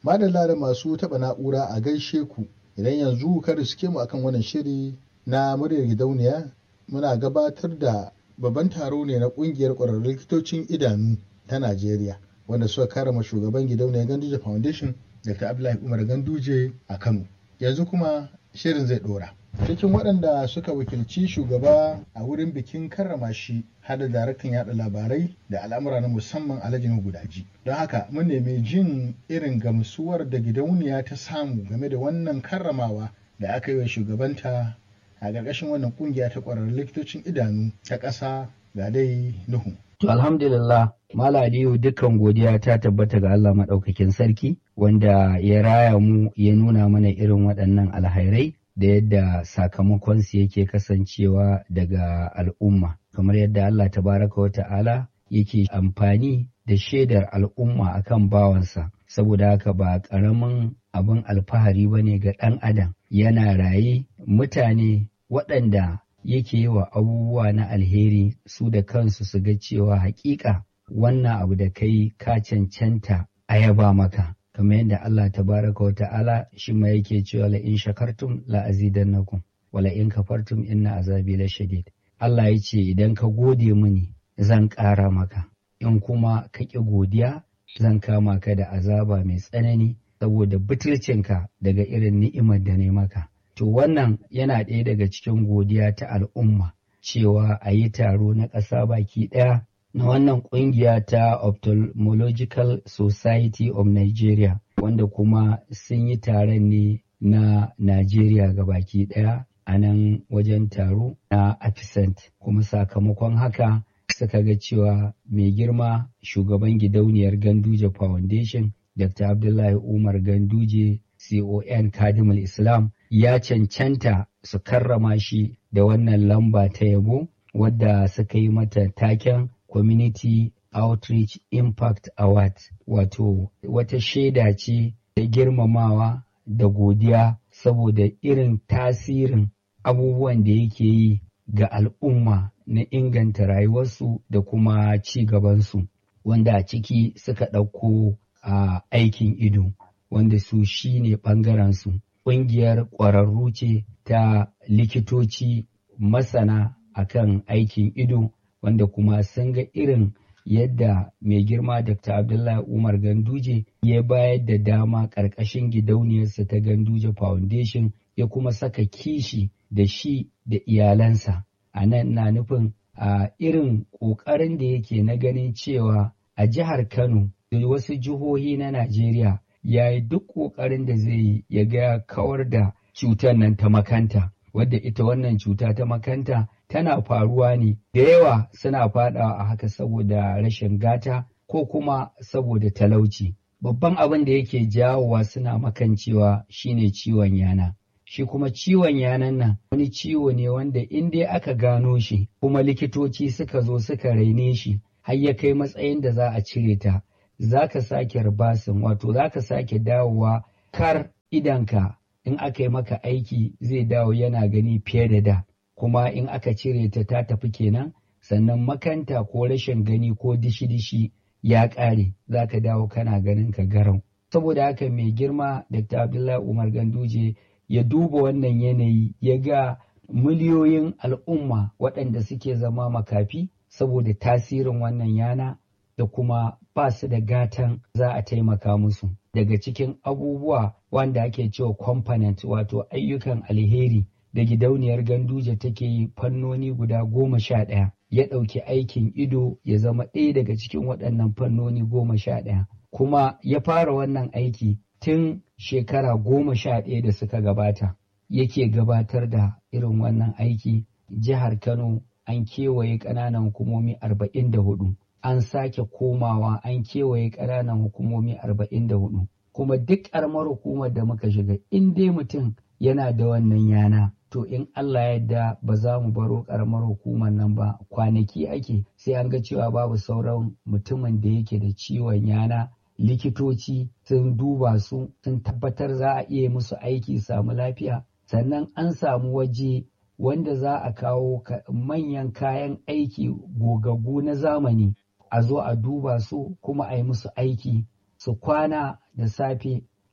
madalla da masu taɓa na'ura a gaishe ku idan yanzu ka riske mu akan wannan shiri na muryar gidauniya muna gabatar da babban taro ne na ƙungiyar ƙwararrun likitocin idanu ta najeriya wanda suka karama shugaban gidauniyar ganduje foundation dr abdullahi umar ganduje a kano yanzu kuma shirin zai ɗora cikin waɗanda suka wakilci shugaba a wurin bikin karrama shi hada daraktan yada labarai da al'amura na musamman alhaji gudaji don haka mun nemi jin irin gamsuwar da gidauniya ta samu game da wannan karramawa da aka yi wa shugabanta a ƙarƙashin wannan ƙungiya ta ƙwararrun likitocin idanu ta ƙasa ga dai nuhu To alhamdulillah Mala Aliyu dukkan godiya ta tabbata ga Allah maɗaukakin sarki wanda ya raya mu ya nuna mana irin waɗannan alhairai da yadda sakamakonsu yake kasancewa daga al'umma kamar yadda Allah tabaraka wa ta'ala yake amfani da shaidar al'umma akan bawansa saboda haka ba ƙaramin abin alfahari ba ne ga ɗan adam yana raye mutane waɗanda yake yi wa abubuwa na alheri su da kansu su ga cewa haƙiƙa wannan abu da kai ka cancanta a yaba maka kamar yadda Allah tabaraka wa ta'ala shi ma yake cewa la in shakartum la azidannakum wala in kafartum inna azabi la shadid Allah ya ce idan ka gode mini zan ƙara maka in kuma ka ƙi godiya zan kama ka da azaba mai tsanani saboda butulcinka daga irin ni'imar da ne maka to wannan yana ɗaya daga cikin godiya ta al'umma cewa a yi taro na ƙasa baki ɗaya na wannan ƙungiya ta ophthalmological society of nigeria wanda kuma sun yi taron ne na Najeriya ga baki ɗaya a nan wajen taro na Afisant kuma sakamakon haka suka ga cewa mai girma shugaban gidauniyar Ganduje Foundation Dr. Abdullahi Umar Ganduje CON Kadimul Islam ya cancanta su karrama shi da wannan lamba ta yabo wadda suka yi mata taken Community Outreach Impact Award wato wata shaida ce da girmamawa da godiya saboda irin tasirin abubuwan da yake yi ga al'umma na inganta rayuwarsu da kuma ci gabansu wanda a ciki suka ɗauko a aikin ido wanda su shi ne ɓangarensu ƙungiyar ƙwararru ce ta likitoci masana akan aikin ido wanda kuma sun ga irin yadda mai girma Dr. Abdullahi Umar Ganduje ya bayar da dama ƙarƙashin gidauniyarsa ta Ganduje Foundation ya kuma saka kishi da shi da iyalansa. A nan na nufin a irin ƙoƙarin da yake na ganin cewa a jihar Kano da wasu jihohi na Najeriya ya yi duk ƙoƙarin da zai yi ya ga kawar da cutar nan ta makanta. Wadda ita wannan cuta ta makanta tana faruwa ne da yawa suna fadawa a haka saboda rashin gata ko kuma saboda talauci. Babban abin da yake jawowa suna makancewa shine ciwon yana. Shi kuma ciwon yanan nan wani ciwo ne wanda in dai aka gano shi kuma likitoci suka zo suka raine shi har ya kai matsayin da za a cire ta za ka sake ribasin wato za ka sake dawowa kar idanka in aka yi maka aiki zai dawo yana gani fiye da da. kuma in aka cire ta ta tafi kenan sannan makanta ko rashin gani ko dishi-dishi ya ƙare za ka dawo kana ganin ka garau saboda haka mai girma dr abdullahi umar ganduje ya duba wannan yanayi ya ga miliyoyin al'umma waɗanda suke zama makafi saboda tasirin wannan yana da kuma ba su da gatan za a taimaka musu daga cikin abubuwa wanda ake cewa component wato ayyukan alheri da gidauniyar ganduje take yi fannoni guda goma sha ɗaya ya ɗauki aikin ido ya zama ɗaya daga cikin waɗannan fannoni goma sha ɗaya kuma ya fara wannan aiki tun shekara goma sha ɗaya da suka gabata yake gabatar da irin wannan aiki jihar kano an kewaye ƙananan hukumomi arba'in da hudu an sake komawa an kewaye ƙananan hukumomi arba'in da hudu kuma duk ƙaramar hukumar da muka shiga in dai mutum yana da wannan yana to in Allah yadda ba za mu baro karamar hukumar nan ba kwanaki ake sai an ga cewa babu sauran mutumin da yake da ciwon yana likitoci sun duba su sun tabbatar za a iya musu aiki samu lafiya sannan an samu waje wanda za a kawo manyan kayan aiki gogaggu na zamani a zo a duba su kuma a yi musu aiki su kwana da safe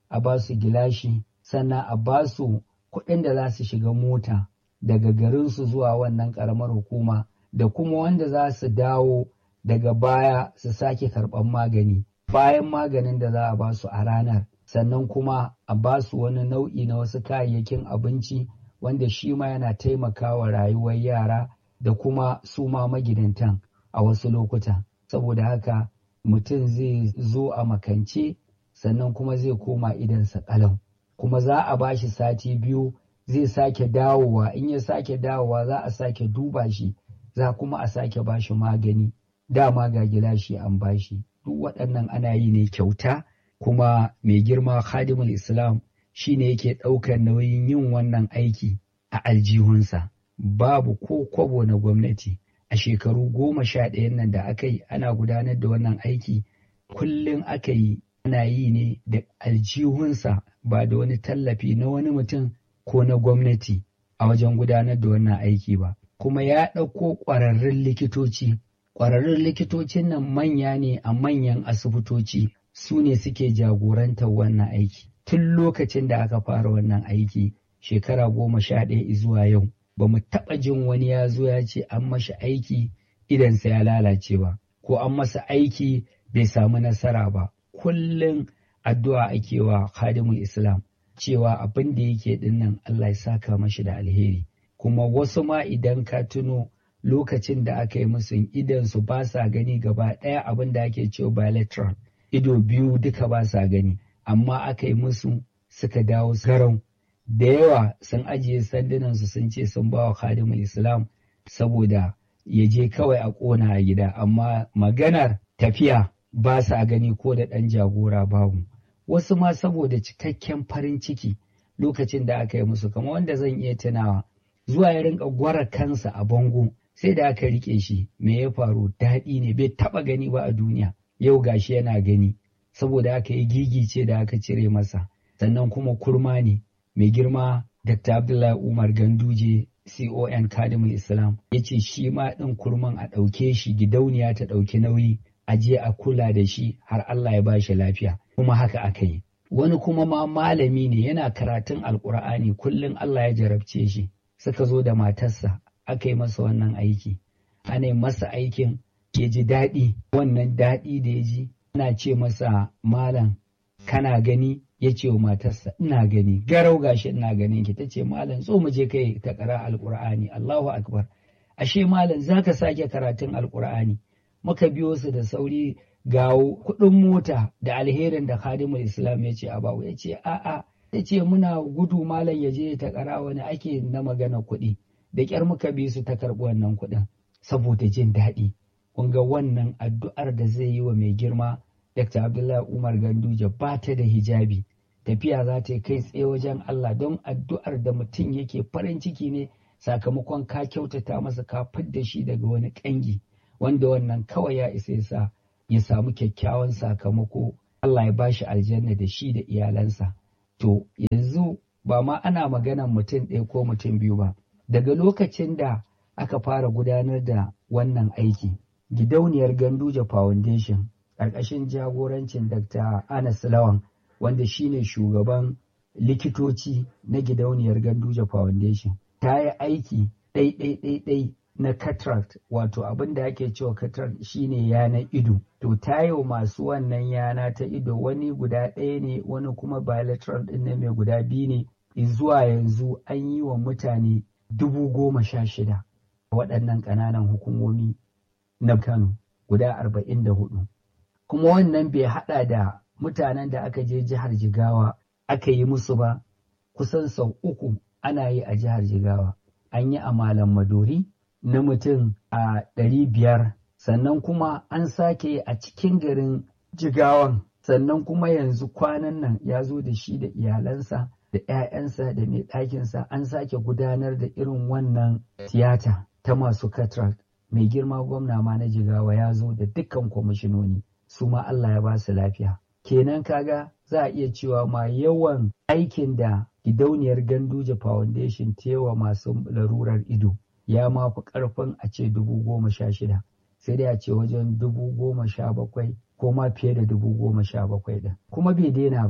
a ba su gilashi sannan a ba su kuɗin da za su shiga mota daga garinsu zuwa wannan ƙaramar hukuma da kuma wanda za su dawo daga baya su sake karɓar magani bayan maganin da za a ba su a ranar sannan kuma a ba su wani nau'i na wasu kayayyakin abinci wanda shi ma yana taimakawa rayuwar yara da kuma su ma magidantan a wasu lokuta saboda haka mutum zai zo a makance sannan kuma zai koma idansa ƙalau kuma za a ba shi sati biyu zai sake dawowa in ya sake dawowa za a sake duba shi za kuma a sake ba shi magani dama ga gilashi an ba shi duk waɗannan ana yi ne kyauta kuma mai girma khadimul islam shine yake ɗaukar nauyin yin wannan aiki a aljihunsa babu ko kwabo na gwamnati a shekaru goma sha ɗayan nan da aka yi ana gudanar da wannan aiki kullum aka yi ana yi ne da aljihunsa ba da wani tallafi na wani mutum ko na gwamnati a wajen gudanar da wannan aiki ba kuma ya ɗauko ƙwararrun likitoci ƙwararrun likitocin nan manya ne a manyan asibitoci su ne suke jagorantar wannan aiki tun lokacin da aka fara wannan aiki shekara goma sha ɗaya zuwa yau ba mu taɓa jin wani ya zo ya ce an mashi aiki idansa ya lalace ba ko an masa aiki bai samu nasara ba kullum addu'a ake wa khadimul islam cewa abin da yake dinnan Allah ya saka mashi da alheri kuma wasu ma idan ka tuno lokacin da aka yi musu idan su ba sa gani gaba ɗaya abin da ake cewa bilateral ido biyu duka ba sa gani amma aka yi musu suka dawo garau da yawa sun ajiye sandunansu sun ce sun ba wa khadimul islam saboda ya je kawai a ƙona a gida amma maganar tafiya ba sa gani ko da ɗan jagora babu wasu ma saboda cikakken farin ciki lokacin da aka yi musu kama wanda zan iya tunawa zuwa ya rinka gwara kansa a bango sai da aka rike shi me ya faru daɗi ne bai taɓa gani ba a duniya yau gashi yana gani saboda aka yi gigice da aka cire masa sannan kuma kurma ne mai girma Dr. Abdullahi Umar Ganduje CON Kadimul Islam ya ce shi ma ɗin kurman a ɗauke shi gidauniya ta ɗauki nauyi a je a kula da shi har Allah ya ba shi lafiya kuma haka aka yi. Wani kuma ma malami ne yana karatun alkur'ani kullum Allah ya jarabce shi suka zo da matarsa aka yi masa wannan aiki. Ana yi masa aikin ya ji daɗi wannan daɗi da ya ji ana ce masa malam kana gani ya ce wa matarsa ina gani garau gashi ina ganin ki tace malam so mu je kai ta kara alqur'ani Allahu akbar ashe malam zaka sake karatun alqur'ani muka biyo su da sauri ga kuɗin mota da alherin da khadimul islam ya ce a bawo ya ce a'a ya ce muna gudu malam ya je ta kara wani ake na magana kuɗi da ƙyar muka bi su ta karɓi wannan kuɗin saboda jin daɗi kun ga wannan addu'ar da zai yi wa mai girma Dr. Abdullahi Umar Ganduje ba ta da hijabi tafiya za ta yi kai tsaye wajen Allah don addu'ar da mutum yake farin ciki ne sakamakon ka kyautata masa ka fidda shi daga wani ƙangi wanda wannan kawai ya isa ya sa ya samu kyakkyawan sakamako Allah ya bashi aljanna da shi da iyalansa to yanzu ba ma ana maganan mutum ɗaya ko mutum biyu ba daga lokacin da aka fara gudanar da wannan aiki gidauniyar Ganduje Foundation ƙarƙashin jagorancin Dr. Anas Lawan wanda shine shugaban likitoci na gidauniyar Ganduje Foundation ta yi aiki ɗai-ɗai-ɗai na cataract wato abin da ake cewa cataract shine yanar ido to ta yi masu wannan yana ta ido wani guda ɗaya ne wani kuma bilateral ɗin ne mai guda biyu ne zuwa yanzu an yi wa mutane dubu goma sha shida waɗannan ƙananan hukumomi na Kano guda arba'in da hudu kuma wannan bai haɗa da mutanen da aka je jihar Jigawa aka yi musu ba kusan sau uku ana yi a jihar Jigawa an yi a Malam Madori na mutum a ɗari biyar sannan kuma an sake yi a cikin garin Jigawan sannan kuma yanzu kwanan nan ya zo da shi da iyalansa da 'ya'yansa da mai ɗakinsa an sake gudanar da irin wannan tiyata ta masu cataract mai girma gwamna ma na jigawa ya zo da dukkan kwamishinoni su ma Allah ya ba su lafiya kenan kaga za a iya cewa ma yawan aikin da gidauniyar ganduje foundation tewa masu larurar ido ya ma fi karfin a ce dubu goma sha shida sai dai a ce wajen dubu goma sha bakwai ko ma fiye da dubu goma sha bakwai ɗin kuma bai daina ba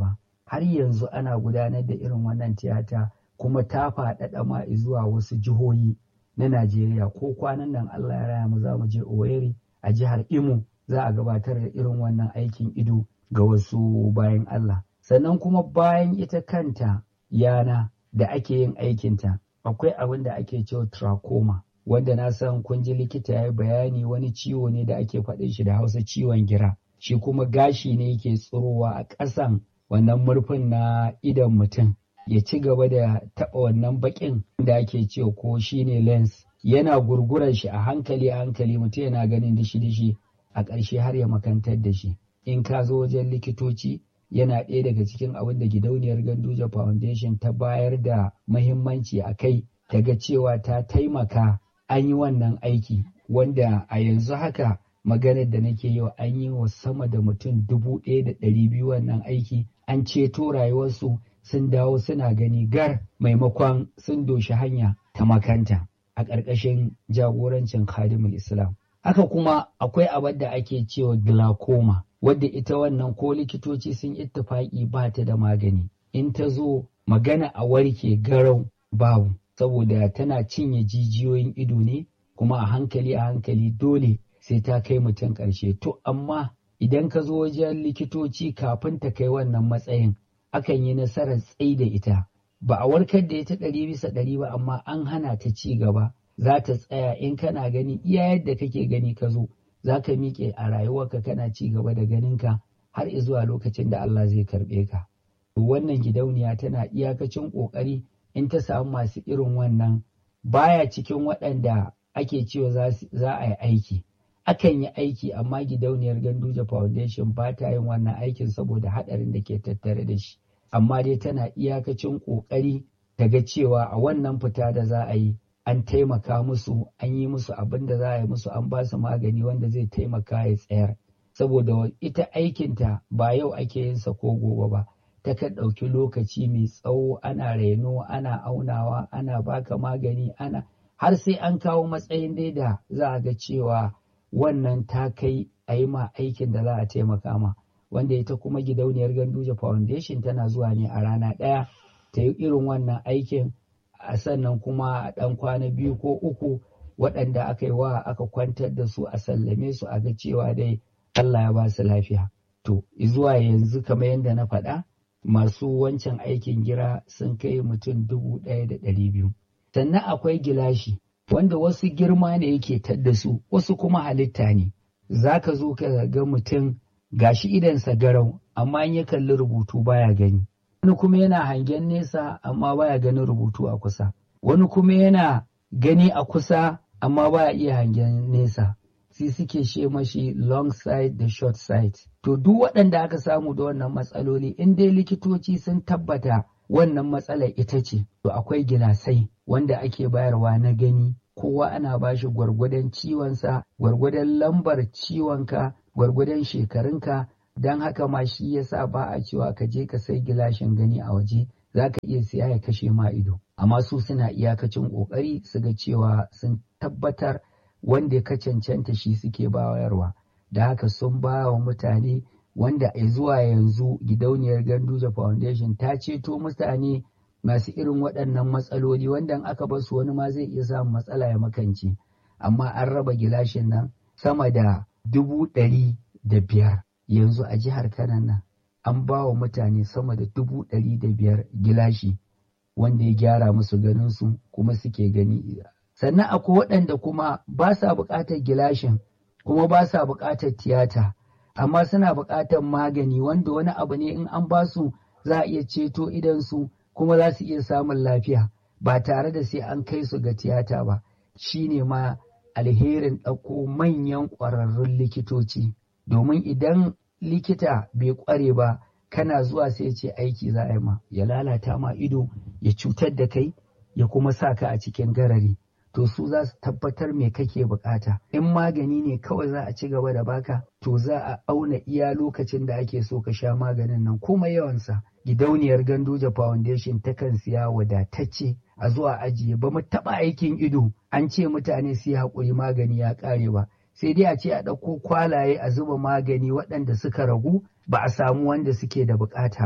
har yanzu ana gudanar da irin wannan tiyata kuma ta faɗaɗa ma zuwa wasu jihohi na Najeriya ko kwanan nan Allah ya raya mu za mu je Owerri a jihar Imo za a gabatar da irin wannan aikin ido ga wasu bayan Allah. Sannan kuma bayan ita kanta yana da ake yin aikinta akwai abin da ake cewa trachoma wanda na san kun ji likita ya bayani wani ciwo ne da ake faɗin shi da hausa ciwon gira shi kuma gashi ne yake tsirowa a ƙasan wannan murfin na idon mutum ya ci gaba da taɓa wannan baƙin da ake cewa ko shine lens yana gurgurar shi a hankali a hankali mutum yana ganin dishi-dishi a ƙarshe har ya makantar da shi in ka zo wajen likitoci yana ɗaya daga cikin abin da gidauniyar Ganduja Foundation ta bayar da mahimmanci a kai daga cewa ta taimaka an yi wannan aiki wanda a yanzu haka maganar da nake yau an yi wa sama da mutum dubu ɗaya da ɗari biyu wannan aiki an ceto rayuwarsu sun dawo suna gani gar maimakon sun doshi hanya ta makanta a ƙarƙashin jagorancin khadimul islam haka kuma akwai abin da ake cewa glaucoma wadda ita wannan ko likitoci sun ittifaki ba ta da magani in ta zo magana a warke garau babu saboda tana cinye jijiyoyin ido ne kuma a hankali a hankali dole sai ta kai mutum ƙarshe to amma idan ka zo wajen likitoci kafin ta kai wannan matsayin akan yi nasarar tsai da ita ba a warkar da ita ɗari bisa ɗari ba amma an hana ta ci gaba za ta tsaya in kana gani iya yadda kake gani ka zo za ka miƙe a rayuwarka kana ci gaba da ganinka har zuwa lokacin da Allah zai karɓe ka. Wannan gidauniya tana iyakacin ƙoƙari in ta samu masu irin wannan baya cikin waɗanda ake cewa za a yi aiki. Akan yi aiki amma gidauniyar Ganduja Foundation ba ta yin wannan aikin saboda haɗarin da ke tattare da shi. Amma dai tana iyakacin ƙoƙari daga cewa a wannan fita da za a yi an taimaka musu an yi musu abin da za a yi musu an ba su magani wanda zai taimaka ya tsayar saboda ita aikinta ba yau ake yin sa ko gobe ba ta kan ɗauki lokaci mai tsawo ana reno ana aunawa ana baka magani ana har sai an kawo matsayin dai da za a ga cewa wannan ta kai a yi ma aikin da za a taimaka ma wanda ita kuma gidauniyar ganduje foundation tana zuwa ne a rana ɗaya ta yi irin wannan aikin a sannan kuma a ɗan kwana biyu ko uku waɗanda aka yi wa aka kwantar da su a sallame su a ga cewa dai Allah ya ba su lafiya. To, zuwa yanzu kamar yadda na faɗa, masu wancan aikin gira sun kai mutum dubu ɗaya da ɗari biyu. Sannan akwai gilashi, wanda wasu girma ne yake tadda su, wasu kuma halitta ne. Za ka zo ka ga mutum gashi idansa garau, amma in ya kalli rubutu baya gani. wani kuma yana hangen nesa amma baya ganin rubutu a kusa wani kuma yana gani a kusa amma baya iya hangen nesa sai suke she mashi long side da short side to duk waɗanda aka samu da wannan matsaloli in dai likitoci sun tabbata wannan matsalar ita ce to akwai gilasai wanda ake bayarwa na gani kowa ana bashi gwargwadon ciwonsa gwargwadon lambar ciwonka gwargwadon shekarunka don haka ma shi yasa ba a cewa ka je ka sai gilashin gani a waje za ka iya siya ya kashe ma ido amma su suna iyakacin ƙoƙari su ga cewa sun tabbatar wanda ka cancanta shi suke bayarwa da haka sun ba wa mutane wanda a zuwa yanzu gidauniyar ganduja foundation ta ceto mutane masu irin waɗannan matsaloli wanda aka bar su wani ma zai iya samun matsala ya makance amma an raba gilashin nan sama da dubu ɗari da biyar yanzu a jihar Kano nan an ba wa mutane sama da dubu ɗari da biyar gilashi wanda ya gyara musu ganinsu kuma suke gani sannan akwai waɗanda kuma ba sa buƙatar gilashin kuma ba sa buƙatar tiyata amma suna buƙatar magani wanda wani abu ne in an ba su za a iya ceto idansu kuma za su iya samun lafiya ba tare da sai an kai su ga tiyata ba shine ma alherin ɗauko manyan ƙwararrun likitoci domin idan likita bai ƙware ba kana zuwa sai ce aiki za a yi ma ya lalata ma ido ya cutar da kai ya kuma sa ka a cikin garari to su za su tabbatar me kake bukata in magani ne kawai za a ci gaba da baka to za a auna iya lokacin da ake so ka sha maganin nan kuma yawansa gidauniyar ganduja foundation takan siya wadatacce a zuwa ajiye ba mu taɓa aikin ido an ce mutane su yi haƙuri magani ya ƙare ba sai dai a ce a ɗauko kwalaye a zuba magani waɗanda suka ragu ba a samu wanda suke da bukata ba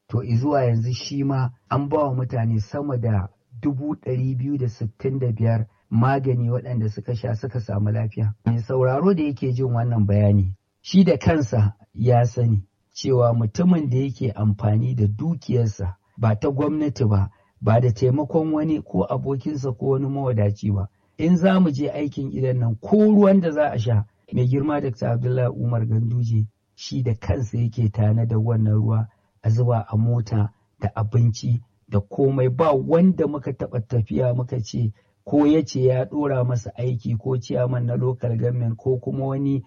to zuwa yanzu shi ma an ba wa mutane sama da dubu ɗari biyu da sittin da biyar magani waɗanda suka sha suka samu lafiya. Mai sauraro da yake jin wannan bayani, shi da kansa ya sani cewa mutumin da yake amfani da dukiyarsa ba ta gwamnati ba, ba da taimakon wani ko abokinsa ko wani mawadaci ba. In za mu je aikin idan nan ko ruwan da za a sha, mai girma Dr. Abdullahi Umar Ganduje shi da kansa yake tana da wannan ruwa a zuba a mota da abinci da komai ba wanda muka taɓa tafiya muka ce ko ya ce ya ɗora masa aiki ko ciyaman na local government ko kuma wani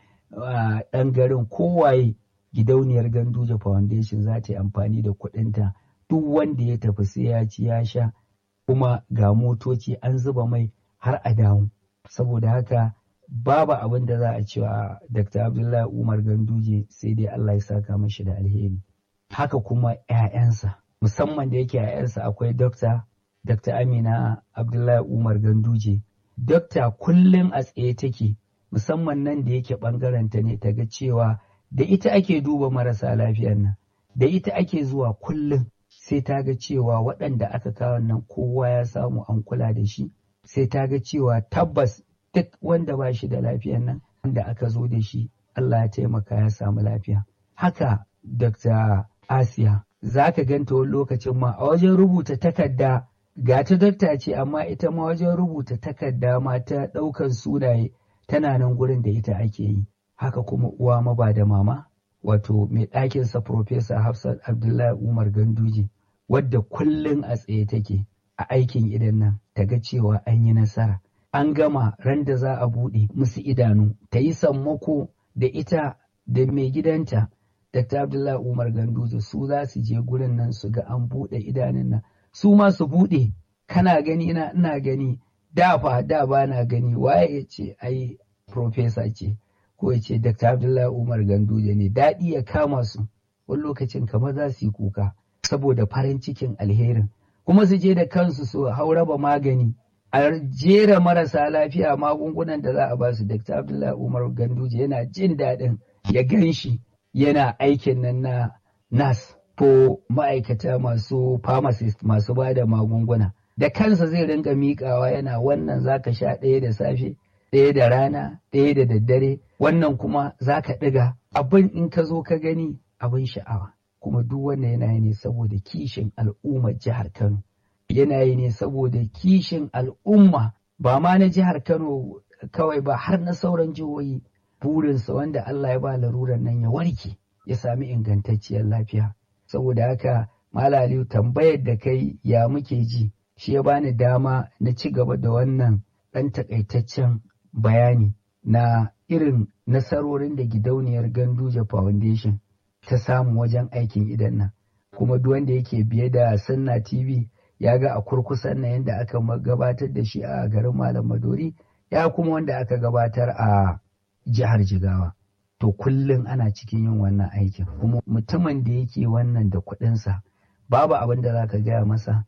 ɗan garin kowaye gidauniyar ganduje foundation za ta yi amfani da kuɗinta duk wanda ya tafi sai ya ci ya sha kuma ga motoci an zuba mai har a dawo saboda haka babu abin da za a cewa dr abdullahi umar ganduje sai dai allah ya saka mashi da alheri haka kuma 'ya'yansa musamman da yake 'ya'yansa akwai dokta Dr. Amina Abdullahi Umar Ganduje. Dokta kullum a tsaye take musamman nan da yake ɓangaranta ne ta ga cewa da ita ake duba marasa lafiyar nan, da ita ake zuwa kullum sai ta ga cewa waɗanda aka kawo nan kowa ya samu an kula da shi, sai ta ga cewa tabbas duk wanda ba shi da lafiyar nan wanda aka zo da shi Allah ya taimaka ya samu lafiya. Haka Dr. Asiya za ka ganta wani lokacin ma a wajen rubuta takarda ga ta dakta ce amma ita ma wajen rubuta takarda ma ta ɗaukan sunaye tana nan gurin da ita ake yi haka kuma uwa maba da mama wato mai ɗakinsa Profesa Hafsat Abdullahi Umar Ganduje wadda kullum a tsaye take a aikin idan nan ta ga cewa an yi nasara an gama ran da za a buɗe musu idanu ta yi sammako da ita da mai gidanta Dr. Abdullahi Umar Ganduje su za su je gurin nan su ga an buɗe idanun nan su ma su buɗe kana gani ina ina gani da fa da ba na gani waye ya ce ai profesa ce ko ya ce Dr. Abdullahi Umar Ganduje ne daɗi ya kama su wani lokacin kamar za su yi kuka saboda farin cikin alherin kuma su je da kansu su hauraba magani a jera marasa lafiya magungunan da za a ba su Dr. Abdullahi Umar Ganduje yana jin daɗin ya gan shi yana aikin nan na nas ko ma'aikata masu pharmacist masu ba da magunguna da kansa zai rinka miƙawa yana wannan zaka sha ɗaya da safe ɗaya da rana ɗaya da daddare wannan kuma zaka ɗiga abin in ka zo ka gani abin sha'awa kuma duk wannan yana yi ne saboda kishin al'ummar jihar Kano yana yi ne saboda kishin al'umma ba ma na jihar Kano kawai ba har na sauran jihohi burinsa wanda Allah ya ba larurar nan ya warke ya sami ingantacciyar lafiya saboda haka Malaliyu tambayar da kai ya muke ji shi ya bani dama na ci gaba da wannan ɗan takaitaccen bayani na irin nasarorin da gidauniyar Ganduje Foundation ta samu wajen aikin idan nan kuma duk wanda yake biye da Sunna TV ya ga a kurkusan na yadda aka gabatar da shi a garin Malam Madori ya kuma wanda aka gabatar a jihar Jigawa. To kullum ana cikin yin wannan aikin. Kuma mutumin da yake wannan da kuɗinsa babu abin da za ka gaya masa